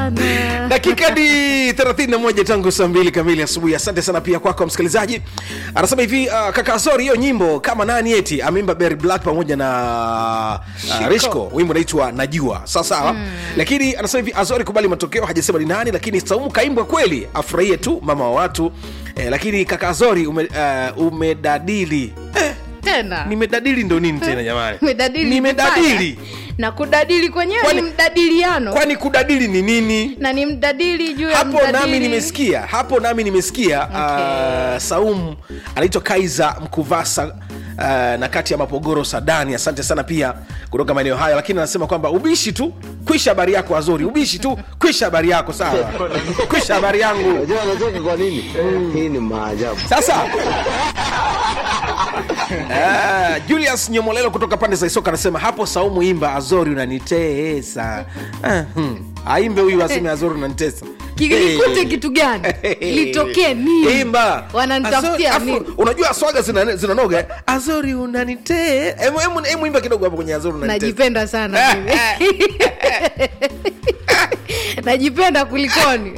sana dakika ni 31 tangu saa mbili kamili asubuhi asante sana pia kwako msikilizaji anasema hivi uh, kaka azori hiyo nyimbo kama nani eti ameimba Berry black pamoja na uh, rishko wimbo naitwa najua sawasawa mm. lakini anasema hivi azori kubali matokeo hajasema ni nani lakini saumu kaimbwa kweli afurahie tu mama wa watu eh, lakini kaka azori ume, uh, umedadili eh, tena nimedadili ndo nini tena jamani Umedadili nimedadili vibaya. na kudadili kwenyewe Kwani- ni mdadiliano kwani kudadili ni nini na ni mdadili juu ya hapo mdadili. nami nimesikia hapo nami nimesikia Okay. uh, saumu anaitwa kaiza mkuvasa uh, na kati ya mapogoro sadani asante sana pia kutoka maeneo hayo lakini anasema kwamba ubishi tu kwisha habari yako azori ubishi tu kwisha habari yako sawa kwisha habari yangu Unajua anacheka kwa nini? Hii ni maajabu. sasa uh, julius nyomolelo kutoka pande za isoka anasema hapo saumu imba azori unanitesa uh, hmm. aimbe huyu aseme azori unanitesa kilikute Hey. kitu gani litokee nini imba wananitafutia Azori- nini afu, unajua swaga zina- zinanoga eh? azori unanite Emu- emu- emu imba kidogo hapo kwenye azori unanite najipenda sana mimi. najipenda kulikoni